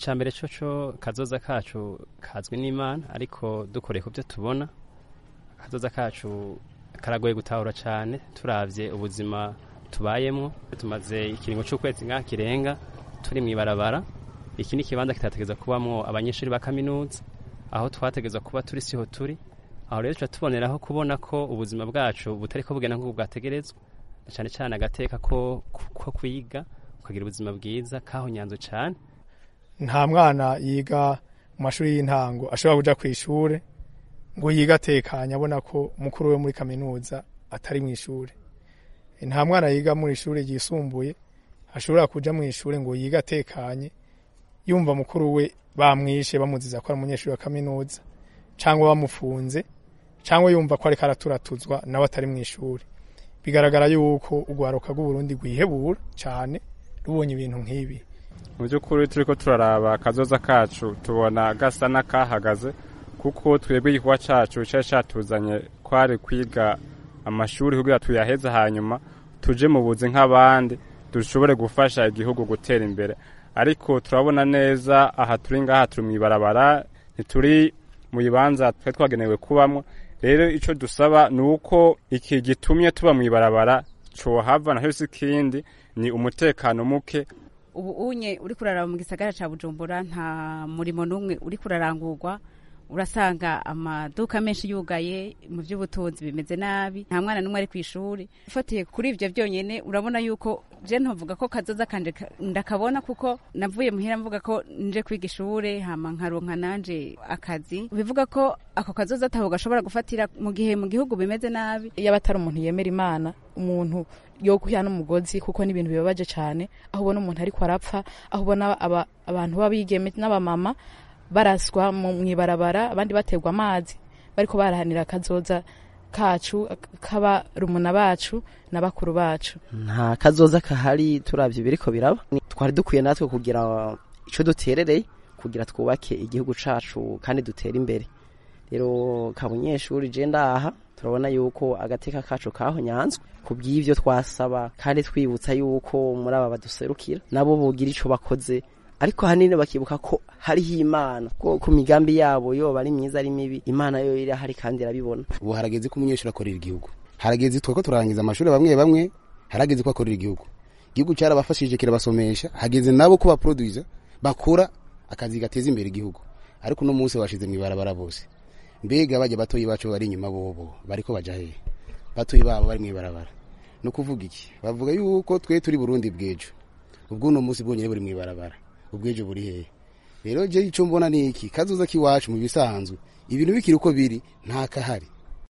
icya mbere cyo cyo kazoza kacu kazwi n'imana ariko dukoreye ku byo tubona kazoza kacu karagoye gutahura cyane turabye ubuzima tubayemo tumaze ikiringo cy'ukwezi nk'aho kirenga turi mu ibarabara iki ni ikibanza kitategeza kubamo abanyeshuri ba kaminuza aho twategeza kuba turi siho turi aho rero tuba tuboneraho kubona ko ubuzima bwacu butari ko bugenda nk'ubu bwategerezwa cyane cyane agateka ko ko kwiga ukagira ubuzima bwiza kaho nyanzo cyane nta mwana yiga mu mashuri y'intango ashobora kuja ku ishure ngo yiga atekanye abona ko mukuru we muri kaminuza atari mu ishure nta mwana yiga muri ishure ryisumbuye ashobora kuja mu ishure ngo yiga atekanye yumva mukuru we bamwishe bamuziza ko ari umunyeshuri wa kaminuza cyangwa bamufunze cyangwa yumva ko ariko araturatuzwa nawe atari mu ishuri bigaragara yuko urwaruka rw'uburundi rwihebura cyane rubonye ibintu nk'ibi mu by'ukuri turi ko turaraba akazoza kacu tubona gasa n'akahagaze kuko twebwe igikorwa cyacu cyari cyatuzanye kwari kwiga amashuri kugira tuyaheze hanyuma tuje mu buzi nk'abandi dushobore gufasha igihugu gutera imbere ariko turabona neza aha turi ngaha turi mu ibarabara ntituri mu bibanza twari twagenewe kubamo rero icyo dusaba ni uko iki gitumye tuba mu ibarabara cohava naho si ikindi ni umutekano muke ubu unye uri kuraraba mu gisagara ca bujumbura nta murimo n'umwe uri kurarangurwa urasanga amaduka menshi yugaye mu by'ubutunzi bimeze nabi nta mwana n'umwe ari ku ishuri ufatiye kuri ibyo byonyine urabona yuko je ntuvuga ko kazoza kanje ndakabona kuko navuye muhira mvuga ko nje kwiga ishure hama nkaronka nanje akazi bivuga ko ako kazoza ataho gashobora gufatira mu gihe mu gihugu bimeze nabi iyo atari umuntu yemera imana umuntu yo guhya n'umugozi kuko ni ibintu bibabaje cyane aho ubona umuntu ariko arapfa aho ubona abantu b'abigeme n'abamama baraswa mu ibarabara abandi baterwa amazi bariko barahanira akazoza kacu k'abarumuna bacu na bakuru bacu nta kazoza kahari turabye biriko biraba twari dukwiye natwe kugira icyo duterereye kugira twubake igihugu cacu kandi dutere imbere rero kabunyeshuri je ndaha turabona yuko agateka kacu kaho nyanzwe ku bw'ivyo twasaba kandi twibutsa yuko muri aba baduserukira nabo bogira ico bakoze ariko hanini bakibuka ko hariho imana ko ku migambi yabo yoba ari myiza ari mibi imana yo irahari kandi irabibona ubu harageze ko umunyeshuri akorera igihugu harageze tweko turarangiza amashuri bamwe bamwe harageze ko akorera igihugu igihugu cyarabafashije kirabasomesha hageze nabo ko baproduiza bakora akazi gateza imbere igihugu ariko uno munsi bashize mu ibarabara bose mbega bajya batoyi bacu bari inyuma bobo bariko baja hehe batoyi babo bari mu ibarabara no kuvuga iki bavuga yuko twe turi Burundi bwejo ubwo uno munsi bwonyene buri mu ibarabara ubwejo buri hehe rero je ico mbona ni iki kazoza kiwacu mu bisanzwe ibintu bikiri uko biri nta kahari